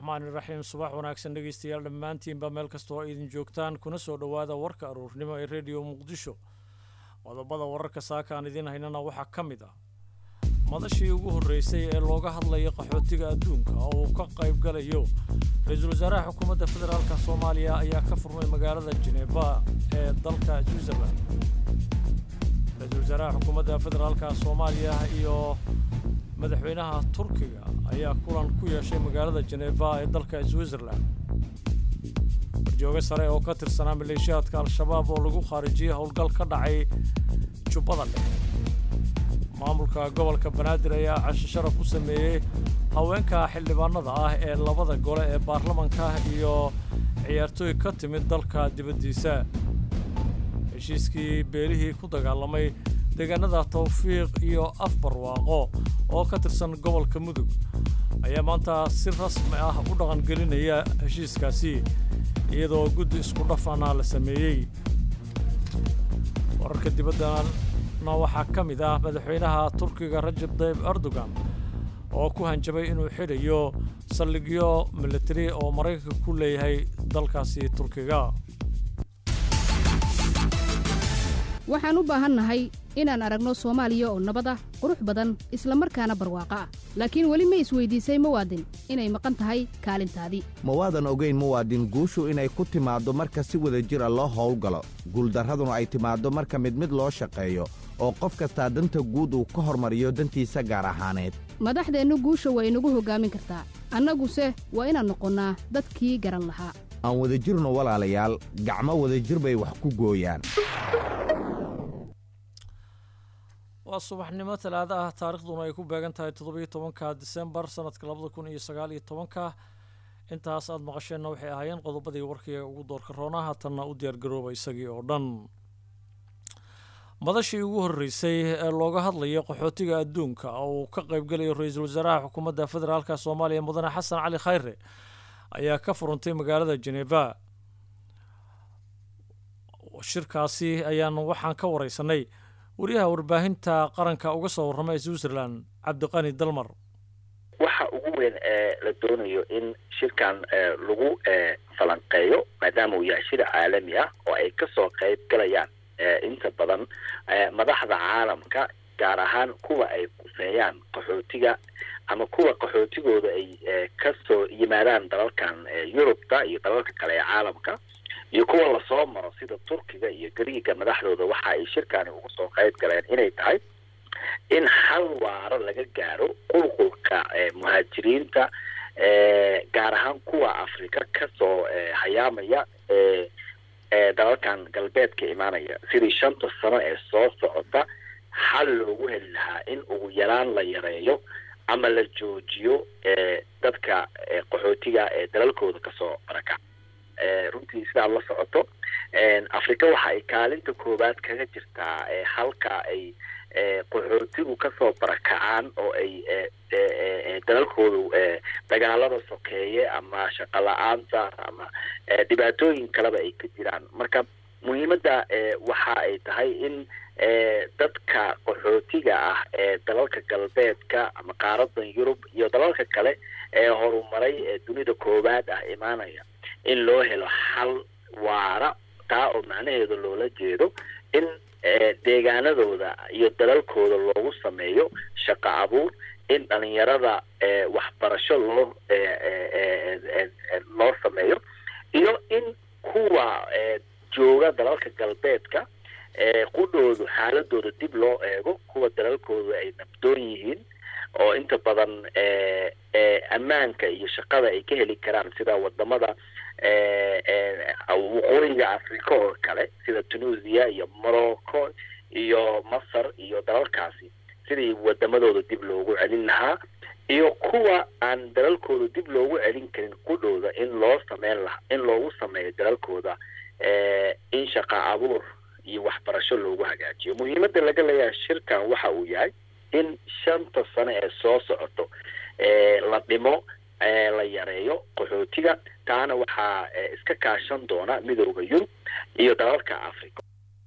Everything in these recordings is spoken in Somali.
raxmaani raxiim subax wanaagsan dhegeystayaal dhammaantiinba meel kastoo idin joogtaan kuna soo dhowaada warka aruurnimo ee rediyo muqdisho qodobada wararka saakaan idiin haynana waxaa ka mid ah madashii ugu horreysay ee looga hadlaya qaxootiga adduunka oo uu ka qayb galayo ra-iisul wasaaraha xukuumadda federaalka soomaaliya ayaa ka furmay magaalada jeneba ee dalka switzerland ra-iisul wasaaraha xukuumadda federaalka soomaaliya iyo madaxweynaha turkiga ayaa kulan ku yeeshay magaalada jeneva ee dalka switzerland warjooge sare oo ka tirsanaa maleeshiyaadka al-shabaab oo lagu khaarijiyey howlgal ka dhacay jubbada dhexe maamulka gobolka banaadir ayaa casho sharaf u sameeyey haweenka xildhibaanada ah ee labada gole ee baarlamanka iyo ciyaartooy ka timid dalka dibaddiisa heshiiskii beelihii ku dagaalamay deegaanada tawfiiq iyo afbarwaaqo oo ka tirsan gobolka mudug ayaa maanta si rasmi ah u dhaqangelinaya heshiiskaasi iyadoo guddi isku dhafana la sameeyey wararka dibaddana waxaa ka mid ah madaxweynaha turkiga rajab tayyib erdogan oo ku hanjabay inuu xidhayo saldhigyo militari oo maraykanka ku leeyahay dalkaasi turkiga waxaan u baahannahay inaan aragno soomaaliya oo nabad ah qurux badan isla markaana barwaaqo ah laakiin weli ma isweydiisay muwaadin inay maqan tahay kaalintaadii ma waadan ogayn muwaadin guushu inay ku timaaddo marka si wada jir a loo howlgalo guuldarraduna ay timaaddo marka mid mid loo shaqeeyo oo qof kastaa danta guud uu ka hormariyo dantiisa gaar ahaaneed madaxdeennu guusha waa inagu hoggaamin kartaa annaguse waa inaan noqonnaa dadkii garan lahaa aan wadajirno walaalayaal gacmo wadajir bay wax ku gooyaan waa subaxnimo talaado ah taarikhduna ay ku beegan tahay toddobiyo tobanka disembar sanadka labada kun iyo sagaal iyo tobanka intaas aad maqasheenna waxay ahaayeen qodobadii warkiga ugu doorka roona haatanna u diyaargarooba isagii oo dhan madashii ugu horreysay ee looga hadlaya qaxootiga adduunka oo uu ka qaybgalayo ra-iisul wasaaraha xukuumadda federaalka soomaaliya mudane xasan cali khayre ayaa ka furantay magaalada jeneva shirkaasi ayaan waxaan ka wareysanay wariyaha warbaahinta qaranka uga soo warrama ee switzerland cabdiqani dalmar waxa ugu weyn ee la doonayo in shirkan lagu falanqeeyo maadaama uu yahay shir caalami ah oo ay kasoo qayb galayaan inta badan madaxda caalamka gaar ahaan kuwa ay kuseeyaan qaxootiga ama kuwa qaxootigooda ay kasoo yimaadaan dalalkan yurubta iyo dalalka kale ee caalamka iyo kuwa lasoo maro sida turkiga iyo gariiga madaxdooda waxa ay shirkani uga soo qayb galeen inay tahay in hal waaro laga gaaro qulqulka muhaajiriinta gaar ahaan kuwa afrika kasoo hayaamaya dalalkan galbeedka imaanaya sidii shanta sano ee soo socota xal loogu heli lahaa in ugu yaraan la yareeyo ama la joojiyo dadka qaxootiga ee dalalkooda kasoo barakac runtii sidaad la socoto africa waxa ay kaalinta koowaad kaga jirtaa halka ay qaxootigu kasoo barakacaan oo ay dalalkoodu dagaalada sokeeye ama shaqo la-aanta ama dhibaatooyin kaleba ay ka jiraan marka muhiimadda waxa ay tahay in dadka qaxootiga ah ee dalalka galbeedka ama qaaradan yurub iyo dalalka kale ee horumaray ee dunida koowaad ah imaanaya in loo helo xal waara taa oo macnaheedu loola jeedo in deegaanadooda iyo dalalkooda loogu sameeyo shaqo abuur in dhalinyarada waxbarasho loo loo sameeyo iyo in kuwa jooga dalalka galbeedka qudhoodu xaaladooda dib loo eego kuwa dalalkooda ay nabdoon yihiin oo inta badan ammaanka iyo shaqada ay ka heli karaan sida wadamada waqooyiga africa oo kale sida tunisia iyo morocco iyo masar iyo dalalkaasi sidii wadamadooda dib loogu celin lahaa iyo kuwa aan dalalkooda dib loogu celin karin qudhooda in loo sameyn laha in loogu sameeyo dalalkooda in shaqa abuur iyo waxbarasho loogu hagaajiyo muhiimadda laga leeyahay shirkan waxa uu yahay in shanta sano ee soo socoto la dhimo la yareeyo qaxootiga taana waxaa iska kaashan doona midooda yurub iyo dalalka africa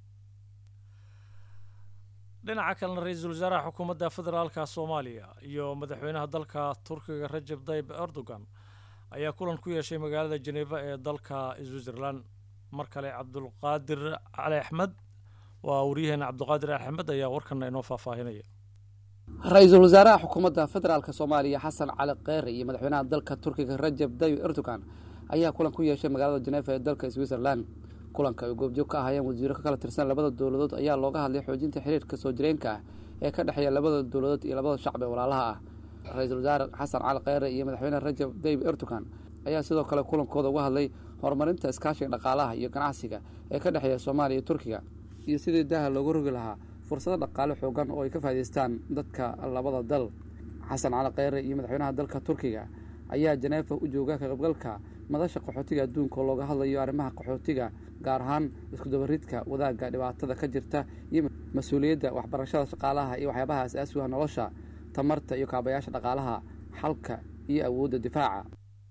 dhinaca kalena ra-iisul wasaaraha xukuumadda federaalka soomaaliya iyo madaxweynaha dalka turkiga rajab tayyib erdogan ayaa kulan ku yeeshay magaalada jeneva ee dalka switzerland mar kale cabdulqaadir cali axmed waa waryaheena cabdulqaadir cali axmed ayaa warkana inoo faahfaahinaya ra-iisul wasaaraha xukuumadda federaalk soomaaliya xasan cali kheyre iyo madaxweynaha dalka turkiga rajab tayyib erdogan ayaa kulan ku yeeshay magaalada jenefa ee dalka switzerland kulanka ay goobjoog ka ahaayeen wasiiro ka kala tirsan labada dowladood ayaa looga hadlay xoojinta xiriirka soo jireenka ah ee ka dhexeeya labada dowladood iyo labada shacbi ee walaalaha ah ra-iisul wasaare xasan cali kheyre iyo madaxweyne rajab tayyib erdogan ayaa sidoo kale kulankooda uga hadlay horumarinta iskaashiga dhaqaalaha iyo ganacsiga ee ka dhexeeya soomaaliya iyo turkiga iyo sidii daaha loogu rogi lahaa fursado dhaqaale xoogan oo ay ka faa'idaystaan dadka labada dal xasan cali kheyre iyo madaxweynaha dalka turkiga ayaa jeneefa u jooga ka qaybgalka madasha qaxootiga adduunka oo looga hadlayo arrimaha qaxootiga gaar ahaan iskudabaridka wadaagga dhibaatada ka jirta iyo mas-uuliyadda waxbarashada shaqaalaha iyo waxyaabaha as-aasiga nolosha tamarta iyo kaabayaasha dhaqaalaha xalka iyo awoodda difaaca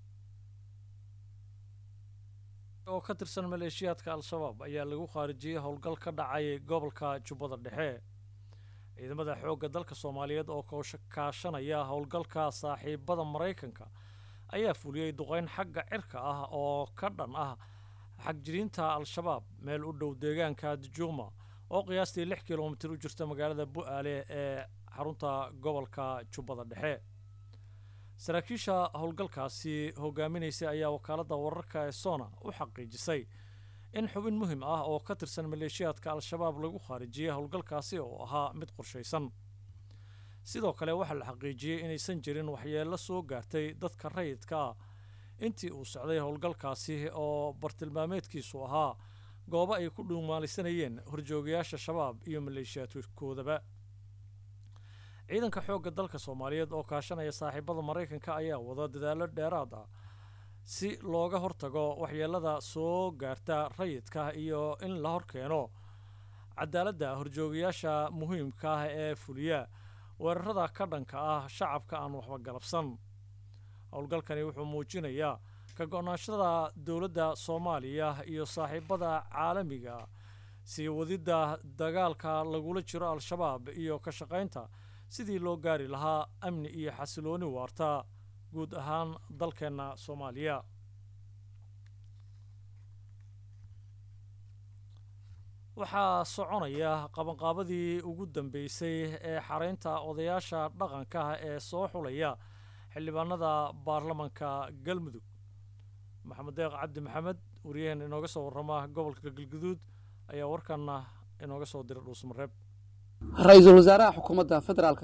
oo ka tirsan maleeshiyaadka al-shabaab ayaa lagu khaarijiyey howlgal ka dhacay gobolka jubbada dhexe ciidamada xoogga dalka soomaaliyeed oo kaashanaya howlgalka saaxiibada maraykanka ayaa fuliyey duqeyn xagga cirka ah oo ka dhan ah xagjiriinta al-shabaab meel u dhow deegaanka dijuuma oo qiyaastii lix kilomitir u jirta magaalada bu-aale ee xarunta gobolka jubbada dhexe saraakiisha howlgalkaasi hogaaminaysay ayaa wakaaladda wararka ee sona u xaqiijisay in xubin muhim ah oo ka tirsan maleeshiyaadka al-shabaab lagu khaarijiyey howlgalkaasi oo ahaa mid qorshaysan sidoo kale waxaa la xaqiijiyey inaysan jirin waxyeello soo gaartay dadka rayidka ah intii uu socday howlgalkaasi oo bartilmaameedkiisu ahaa goobo ay ku dhuumaalisanayeen horjoogayaasha shabaab iyo maleeshiyaadkoodaba ciidanka xoogga dalka soomaaliyeed oo kaashanaya saaxiibada maraykanka ayaa wada dadaallo dheeraad ah si looga hortago waxyeelada soo gaarta rayidka iyo in la horkeeno cadaaladda horjoogayaasha muhiimka ah ee fuliya weerarada ka dhanka ah shacabka aan waxba galabsan howlgalkani wuxuu muujinayaa ka go-naanshada dowladda soomaaliya iyo saaxiibada caalamiga sii wadidda dagaalka lagula jiro al-shabaab iyo ka shaqaynta sidii loo gaari lahaa amni iyo xasilooni waarta guud ahaan dalkeenna soomaaliya waxaa soconaya qabanqaabadii ugu dambeysay ee xaraynta odayaasha dhaqanka ee soo xulaya xildhibaanada baarlamanka galmudug maxamed deeq cabdi maxamed wariyaheen inooga soo warrama gobolka galguduud ayaa warkanna inooga soo diray dhuusmareeb ra-iisul wasaaraha xukuumadda federaalk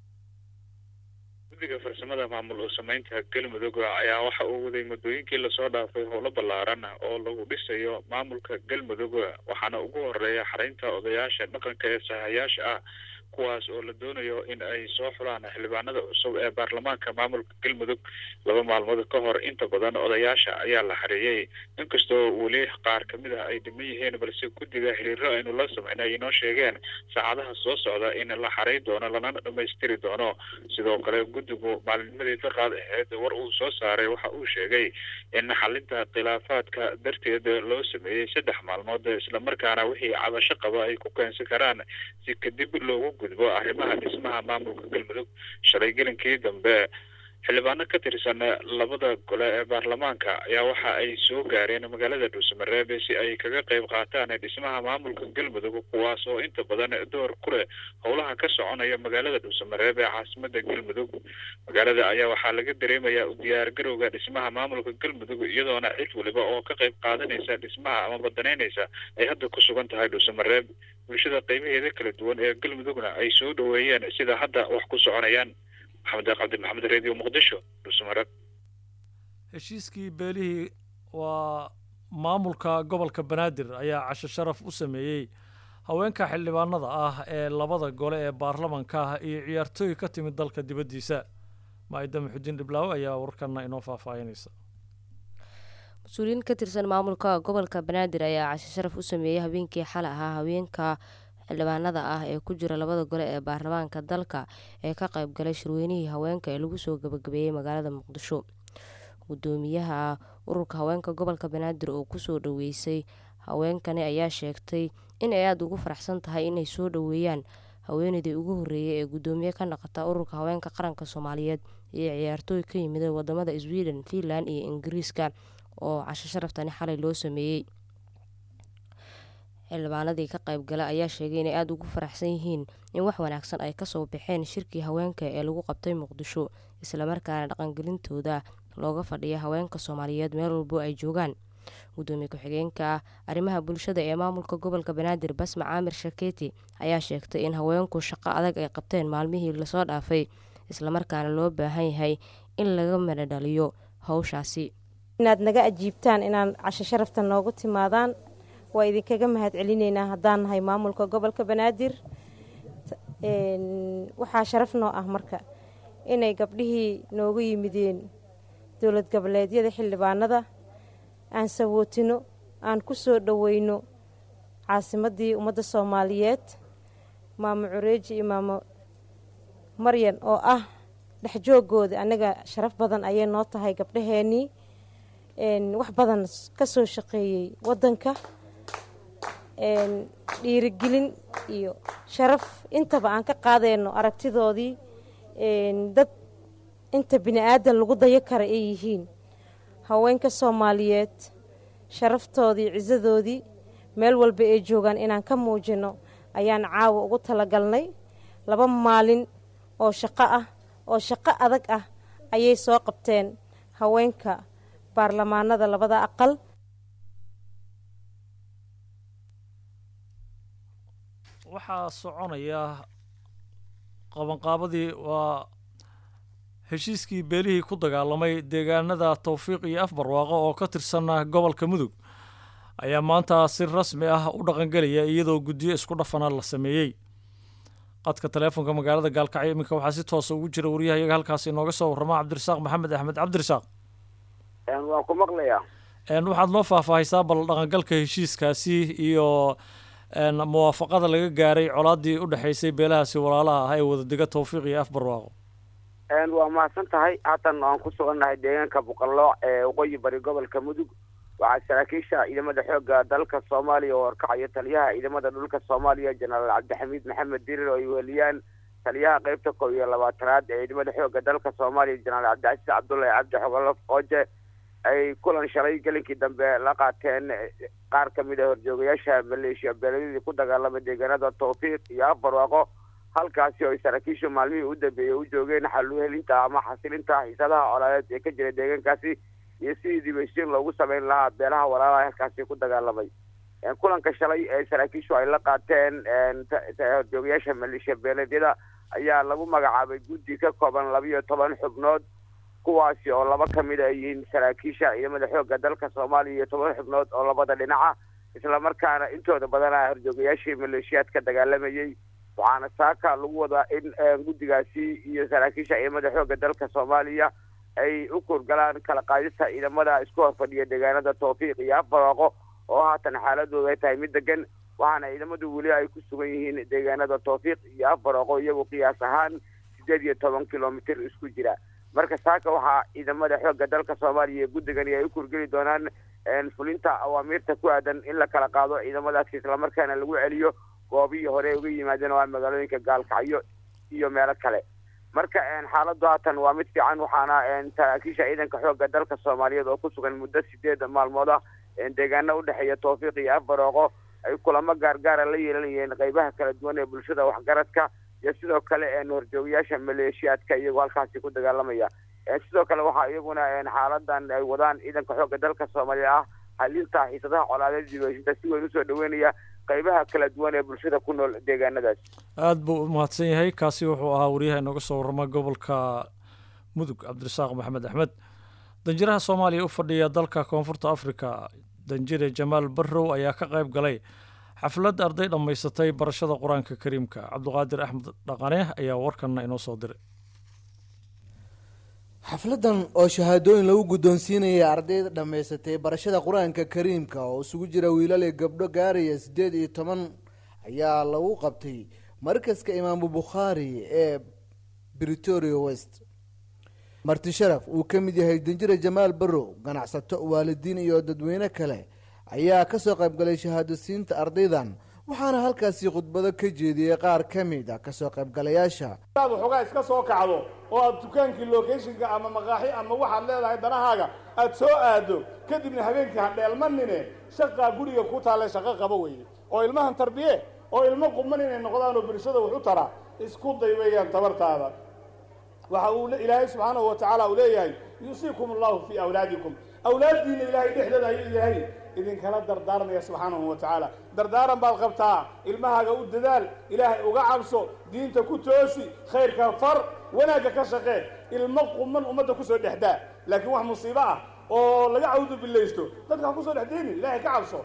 guddiga farsamada maamul oo samaynta galmudug ayaa waxa uu waday muddooyinkii lasoo dhaafay howlo ballaaran oo lagu dhisayo maamulka galmudug waxaana ugu horeeya xaraynta odayaasha dhaqanka ee sahayaasha ah kuwaas oo la doonayo in ay soo xulaan xildhibaanada cusub ee baarlamaanka maamulka galmudug laba maalmood ka hor inta badan odayaasha ayaa la xareeyey inkastoo weli qaar kamid ah ay dhiman yihiin balse guddiga xiriiro aynu la sameynay ay inoo sheegeen saacadaha soo socda in la xaray doono lana dhamaystiri doono sidoo kale guddigu maalinnimadii daqaad aheyd war uu soo saaray waxa uu sheegay in xalinta khilaafaadka darteed loo sameeyey saddex maalmood islamarkaana wixii cabasho qaba ay ku keensan karaan si kadib loogu gudbo arrimaha dhismaha maamulka galmudug shalay gelinkii dambe xildhibaano ka tirsan labada gole ee baarlamaanka ayaa waxa ay soo gaareen magaalada dhuusamareeb si ay kaga qayb qaataan dhismaha maamulka galmudug kuwaas oo inta badan door ku leh howlaha ka soconaya magaalada dhuusamareeb ee caasimada galmudug magaalada ayaa waxaa laga dareemayaa u diyaargarowga dhismaha maamulka galmudug iyadoona cid waliba oo ka qayb qaadanaysa dhismaha ama badanaynaysa ay hadda ku sugan tahay dhuusamareeb bulshada qeybaheeda kala duwan ee galmudugna ay soo dhoweeyeen sida hadda wax ku soconayaan maxamed deeq cabdi maxamed radio muqdisho dhuusamareeb heshiiskii beelihii waa maamulka gobolka banaadir ayaa casho sharaf u sameeyey haweenka xildhibaanada ah ee labada gole ee baarlamanka ah iyo ciyaartooy ka timid dalka dibaddiisa maayida muxudiin dhiblaawe ayaa warkana inoo faahfaahinaysa mas-uuliyiin ka tirsan maamulka gobolka banaadir ayaa casho sharaf u sameeyey habeenkii xal ahaa haweenka xildhibaanada ah ee ku jira labada gole ee baarlamaanka dalka ee ka qayb galay shirweynihii haweenka ee lagu soo gabagabeeyey magaalada muqdisho gudoomiyaha ururka haweenka gobolka banaadir oo kusoo dhaweysay haweenkani ayaa sheegtay in ay aada ugu faraxsan tahay inay soo dhoweeyaan haweeneydii ugu horreeyay ee guddoomiye ka naqata ururka haweenka qaranka soomaaliyeed iyo ciyaartooy ka yimid wadamada sweden finland iyo ingiriiska oo casho sharaftani xalay loo sameeyey xildhibaanadii ka qaybgala ayaa sheegay inay aada ugu faraxsan yihiin in wax wanaagsan ay kasoo baxeen shirkii haweenka ee lagu qabtay muqdisho islamarkaana dhaqangelintooda looga fadhiya haweenka soomaaliyeed meel walbo ay joogaan gudoomiye ku-xigeenka arrimaha bulshada ee maamulka gobolka banaadir basma caamir shakeeti ayaa sheegtay in haweenku shaqo adag ay qabteen maalmihii lasoo dhaafay islamarkaana loo baahan yahay in laga mana dhaliyo howshaasi inaad naga ajiibtaan inaan casho sharafta noogu timaadaan waa idinkaga mahad celinaynaa haddaan nahay maamulka gobolka banaadir waxaa sharaf noo ah marka inay gabdhihii noogu yimideen dowlad goboleedyada xildhibaanada aan sawootino aan ku soo dhoweyno caasimadii ummadda soomaaliyeed maamo cureeji iyo maamo maryan oo ah dhexjoogooda anaga sharaf badan ayay noo tahay gabdhaheenii wax badan ka soo shaqeeyey waddanka dhiirigelin iyo sharaf intaba aan ka qaadeyno aragtidoodii dad inta bini aadan lagu dayo kara ay yihiin haweenka soomaaliyeed sharaftoodii cisadoodii meel walba ay joogaan inaan ka muujino ayaan caawa ugu talagalnay laba maalin oo shaqo ah oo shaqo adag ah ayay soo qabteen haweenka baarlamaanada labada aqal waxaa soconaya qabanqaabadii waa heshiiskii beelihii ku dagaalamay deegaanada towfiiq iyo afbarwaaqo oo ka tirsan gobolka mudug ayaa maanta si rasmi ah u dhaqangelaya iyadoo guddiyo isku dhafana la sameeyey qadka taleefonka magaalada gaalkacyo iminka waxaa si toosa ugu jira wariyaha iyaga halkaasi inooga soo warrama cabdirasaaq maxamed axmed cabdirasaaq waan ku maqlayaa waxaad noo faahfaahaysaa bal dhaqangalka heshiiskaasi iyo muwaafaqada laga gaaray colaadii u dhexaysay beelahaasi walaalaha ah ee wadadega towfiiq iyo afbarwaaqo waa mahadsan tahay haatan aan ku sugannahay deegaanka boqolooc ee waqooyi bari gobolka mudug waxaa saraakiisha ciidamada xoogga dalka soomaaliya oo horkacayo taliyaha ciidamada dhulka soomaaliya jenaraal cabdixamiid maxamed dirir oo ay weheliyaan taliyaha qeybta koob iyo labaatanaad ee ciidamada xoogga dalka soomaaliya jenaraal cabdicasiis cabdullahi cabdi xogolof ooje ay kulan shalay gelinkii dambe la qaateen qaar ka mid a horjoogayaasha maleeshiya beeladadii ku dagaalamay deegaanada towfiiq iyo afbarwaaqo halkaasi oo ay saraakiishu maalmihii u dambeeyey u joogeen xaluhelinta ama xasilinta xiisadaha colaadeed ee ka jira deegaankaasi iyo sidii dibashiin loogu sameyn lahaa beelaha walaalaha halkaasi ku dagaalamay kulanka shalay ee saraakiishu ay la qaateen horjoogayaasha maleeshiya beeleedyada ayaa lagu magacaabay guddi ka kooban labiyo toban xubnood kuwaasi oo laba ka mid ay yihiin saraakiisha ciidamada xoogga dalka soomaaliya iyo toban xubnood oo labada dhinaca islamarkaana intooda badana horjoogayaashii maleeshiyaadka dagaalamayey waxaana saaka lagu wadaa in guddigaasi iyo saraakiisha ciidamada xoogga dalka soomaaliya ay u kurgalaan kala qaadista ciidamada isku horfadhiya deegaanada towfiiq iyo afbarwaaqo oo haatan xaaladooda ay tahay mid degan waxaana ciidamadu weli ay ku sugan yihiin deegaanada towfiiq iyo afbarwaaqo iyagu qiyaas ahaan sideed iyo toban kilomitr isku jira marka saaka waxaa ciidamada xoogga dalka soomaaliya iyo guddigani ay u kurgeli doonaan fulinta awaamiirta ku aadan in la kala qaado ciidamadaasi islamarkaana lagu celiyo goobihii hore uga yimaadeen oo ah magaalooyinka gaalkacyo iyo meelo kale marka xaaladu haatan waa mid fiican waxaana saraakiisha ciidanka xoogga dalka soomaaliyeed oo ku sugan muddo sideed maalmood ah deegaano udhexeeya towfiiq iyo afbarooqo ay kulamo gaargaara la yeelanayeen qeybaha kala duwan ee bulshada waxgaradka iyo sidoo kale horjoogayaasha maleeshiyaadka iyagoo halkaasi ku dagaalamaya sidoo kale waxaa iyaguna xaaladan ay wadaan ciidanka xoogga dalka soomaaliya ah halinta xiisadaha colaadeed dibashinta si weyn usoo dhaweynaya qeybaha kala duwan ee bulshada ku nool deegaanadaas aada buu u mahadsan yahay kaasi wuxuu ahaa wariyaha inooga soo warrama gobolka mudug cabdirasaaq maxamed axmed danjiraha soomaaliya u fadhiya dalka koonfurta africa danjire jamaal barrow ayaa ka qayb galay xaflad arday dhammaysatay barashada qur-aanka kariimka cabdiqaadir axmed dhaqane ayaa warkanna inoo soo diray xafladan oo shahaadooyin lagu guddoonsiinaya ardayda dhammaysatay barashada qur-aanka kariimka oo isugu jira wiilal iyo gabdho gaaraya siddeed iyo toban ayaa lagu qabtay markaska imaamu bukhaari ee britoria west marti sharaf uu ka mid yahay danjire jamaal barrow ganacsato waalidiin iyo dadweyne kale ayaa kasoo qaybgalay shahaadosiinta ardaydan waxaana halkaasi khudbado ka jeediyey qaar ka mid a kasoo qaybgalayaasha aad waxoogaa iska soo kacdo oo aad dukaankii locationka ama maqaaxi ama waxaad leedahay danahaaga aad soo aado kadibna habeenkii ha dheelmanine shaqaa guriga ku taalle shaqo qaba weeye oo ilmahan tarbiye oo ilmo quman inay noqdaan oo bulshada wax u tara isku day weeyaan tabartaada waxa uu ilaahay subxaanahu wa tacaala uu leeyahay yuusiikum allahu fii awlaadikum awlaaddiina ilaahay dhexdooda ayuu ilaahay idinkala dardaarmaya subxaanahu wa tacaala dardaaran baad qabtaa ilmahaaga u dadaal ilaahay uga cabso diinta ku toosi khayrka far wanaagga ka shaqee ilmo quman ummadda kusoo dhexdaa laakiin wax musiibo ah oo laga cawdu bilaysto dadka ha kusoo dhexdeyni ilaahay ka cabso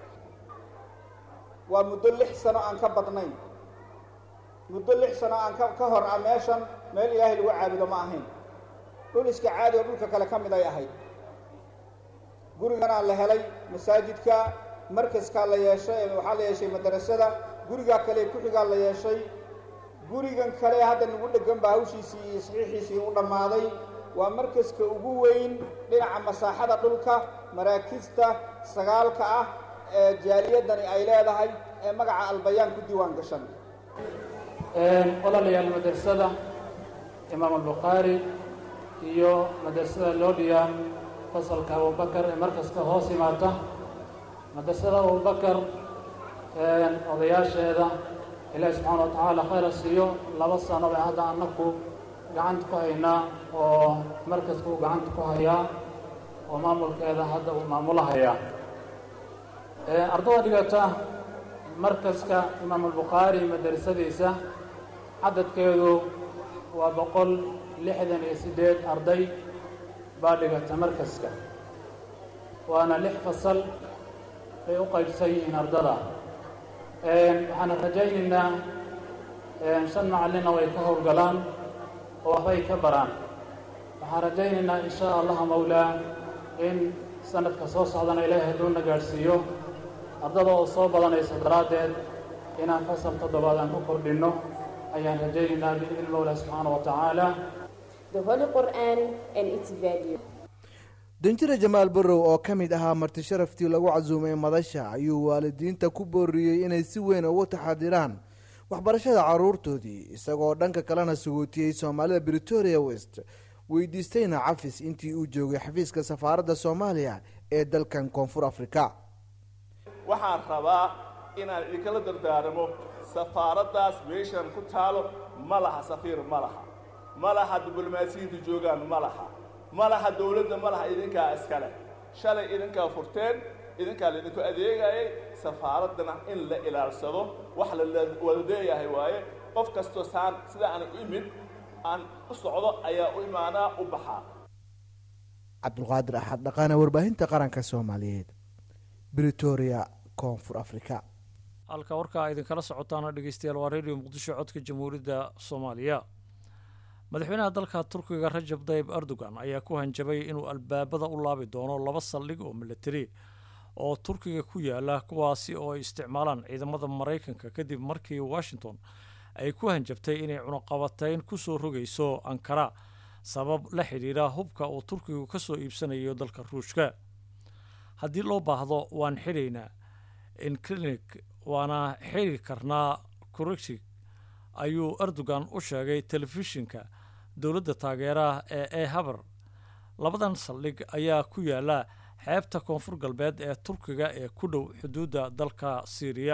waa muddo lix sano aan ka badnayn muddo lix sano aan ka ka hor ah meeshan meel ilaahay lagu caabudo ma ahayn dhul iska caadi oo dhulka kale ka mid ay ahayd guriganaa la helay masaajidka markaskaa la yeeshay waxaa la yeeshay madarasada gurigaa kale ku-xigaa la yeeshay gurigan kale hadda nagu dhegan baa hawshiisii iyo saxiixiisii u dhammaaday waa markaska ugu weyn dhinaca masaaxada dhulka maraakista sagaalka ah ee jaaliyadani ay leedahay ee magaca albayaan ku diiwaan gashan walaalayaal madrasada imaam albukhaari iyo madrasada loodhiya fasalka abubakar ee markaska hoos yimaata madrasada abubakar odayaasheeda ilaahi subxaana wa tacaala khayra siiyo laba sano bay hadda annaku gacanta ku haynaa oo markaska uu gacanta ku hayaa oo maamulkeeda hadda uu maamulahayaa ardada dhigata markaska imaam albukhaari madrasadiisa cadadkeedu waa boqol lixdan iyo siddeed arday baa dhigata markaska waana lix fasal bay u qaybsan yihiin ardada waxaana rajaynaynaa shan macallinna way ka howlgalaan oo waxbay ka baraan waxaan rajaynaynaa in shaa allaha mawlaa in sanadka soo socdana ilaahay hadduuna gaadhsiiyo ardada oo soo badanaysa daraaddeed inaan fasal toddobaad aan ku kordhinno ayaan rajaynaynaa biidni mawlaa subxaana wa tacaala the Holy Quran and its value. danjire jamaal barrow oo ka mid ahaa marti sharaftii lagu casuumay madasha ayuu waalidiinta ku booriyey inay si weyn ugu taxadiraan waxbarashada caruurtoodii isagoo dhanka kalena sugootiyey soomaalida britoria west weydiistayna cafis intii uu joogay xafiiska safaaradda soomaaliya ee dalkan koonfur afrika waxaan rabaa inaan idinkala dardaaramo safaaraddaas meeshan ku taalo ma laha safiir ma laha ma laha diblomaasiyiintu joogaan ma laha ma laha dowladda ma laha idinkaa iskale shalay idinkaa furteen idinkaa laydinku adeegayay safaaraddana in la ilaalsado wax la wada leeyahay waaye qof kastoo saan sida aan u imid aan u socdo ayaa u imaanaa u baxaa cabdulqaadir axad dhaqaana warbaahinta qaranka soomaaliyeed britoria koonfur afrika halka warkaa idinkala socotaana dhegeystayaal waa radio muqdisho codka jamhuuriyadda soomaaliya madaxweynaha dalka turkiga rajab tayib erdogan ayaa ku hanjabay inuu albaabada u laabi doono laba saldhig oo milatari oo turkiga ku yaala kuwaasi oo ay isticmaalaan ciidamada maraykanka kadib markii washington ay ku hanjabtay inay cunaqabatayn ku soo rogayso ankara sabab la xidhiidha hubka uu turkigu ka soo iibsanayo dalka ruushka haddii loo baahdo waan xidhaynaa inclinik waana xiri karnaa kurexig ayuu erdogan u sheegay telefishinka dowladda taageeraha ee e haber labadan saldhig ayaa ku yaala xeebta koonfur galbeed ee turkiga ee ku dhow xuduudda dalka syriya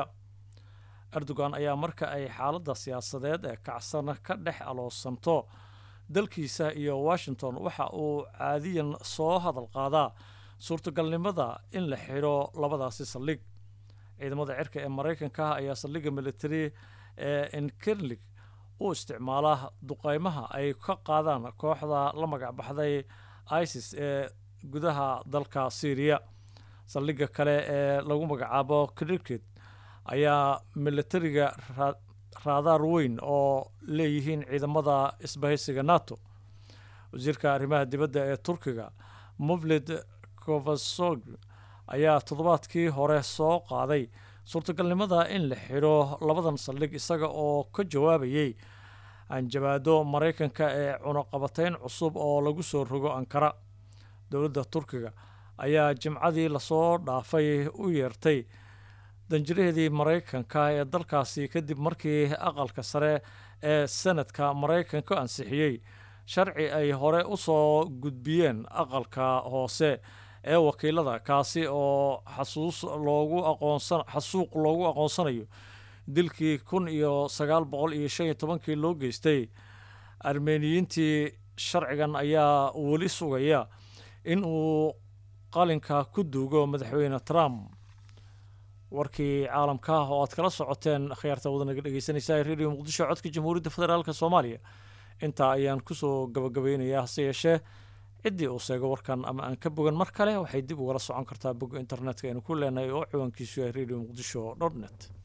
erdogan ayaa marka ay xaaladda siyaasadeed ee kacsan ka dhex aloosanto dalkiisa iyo washington waxa uu caadiyan soo hadal qaadaa suurtagalnimada in la xidho labadaasi saldhig ciidamada cirka ee maraykanka ayaa saldhigga military ee inkerlig u isticmaala duqeymaha ay ka qaadaan kooxda la magac baxday isis ee gudaha dalka syriya saldhigga kale ee lagu magacaabo cricket ayaa militariga raadaar weyn oo leeyihiin ciidamada isbahaysiga nato wasiirka arrimaha dibadda ee turkiga muvlid kovasog ayaa toddobaadkii hore soo qaaday suurtagalnimada in la xidho labadan saldhig isaga oo ka jawaabayay hanjabaado maraykanka ee cunaqabatayn cusub oo lagu soo rogo ankara dowladda turkiga ayaa jimcadii lasoo dhaafay u yeertay danjiraheedii maraykanka ee dalkaasi kadib markii aqalka sare ee senadka maraykanka ansixiyey sharci ay hore u soo gudbiyeen aqalka hoose ee wakiilada kaasi oo xasuus loogu aqoonsan xasuuq loogu aqoonsanayo dilkii kun iyo sagaal boqol iyo shan iyo tobankii loo geystay armeniyiintii sharcigan ayaa weli sugaya in uu qalinka ku duugo madaxweyne trump warkii caalamka ah oo aad kala socoteen akhyaarta wadanaga dhegeysanaysa ee radio muqdisho codka jamhuuriyadda federaalk soomaaliya intaa ayaan kusoo gabagabeynayaa hase yeeshee ciddii uu seego warkan ama aan ka bogan mar kale waxay dib ugala socon kartaa bogga internetka aynu ku leenahay oo ciwaankiisu yahay radio muqdisho dot net